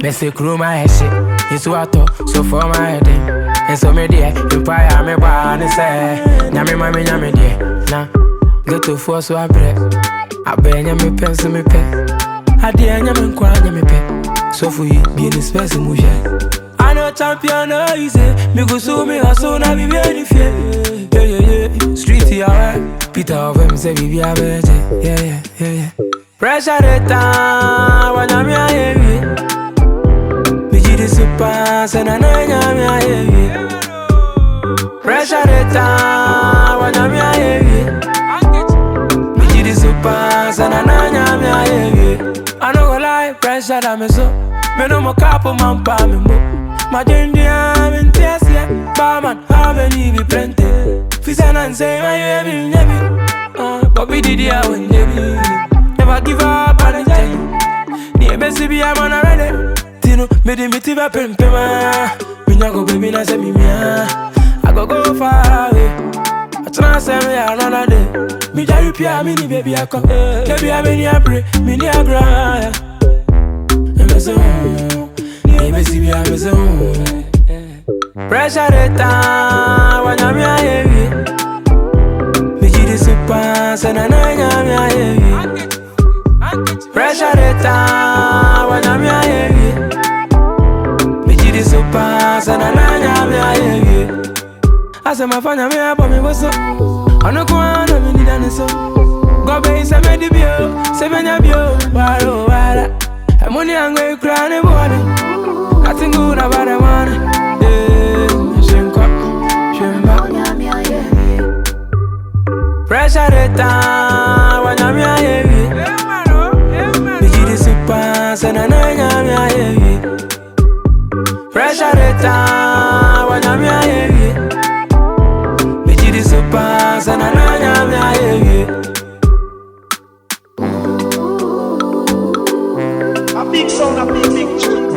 Let's say crew my head shit. It's what I so for my head. eh. And so me there, empire me born and say, Nyame mami nyame there. Nah, get to force so I break. I bear nyame pen so me pen. I dear nyame nkwa nyame pen. So for you, be in the space mu share. I know champion no easy. Me go so me hustle na be very fear. Yeah yeah yeah. Street yeah right. Peter of him say we be a better. Yeah yeah yeah yeah. Pressure the time when I'm here. Me ji the super say na na nyame a heavy. Pressure the time when I'm here. Me ji the super say na na nyame a heavy. I no go lie, pressure that me so. Me no mo couple man pa me mo. My ginger I'm in tears yeah. Barman, how many be plenty? Fisa and say my baby, baby. Uh, but we did ya when baby. Never give up on the time. Ni ebesi bi I'm on already. Tino, me di mi tiba pem pema. Me nyago baby na se mi mia. I go go far away. I try say me another day. Me jari pia me ni baby I come. Baby I me ni abre, me ni agra. Me say, mm, ni ebesi bi I me say, mm. Pressure the time when I'm heavy. Me ji the super, say na na nyame a heavy. Pressure the time when I'm heavy. Me ji the super, say na na nyame a heavy. Ase mafanya me abo me boso. Ono kwa na me nida ne so. Gobe se me di bio, se me nya bio, waro wara. Emoni ango ikra ne body. Nothing good about the money. Yeah, shenko, shemba. Pressure the time when I'm heavy. Me ji the super, say na na nyame a heavy. Pressure the time when I'm heavy. Me ji the super, say na na nyame a heavy. A big sound, a big, big tune.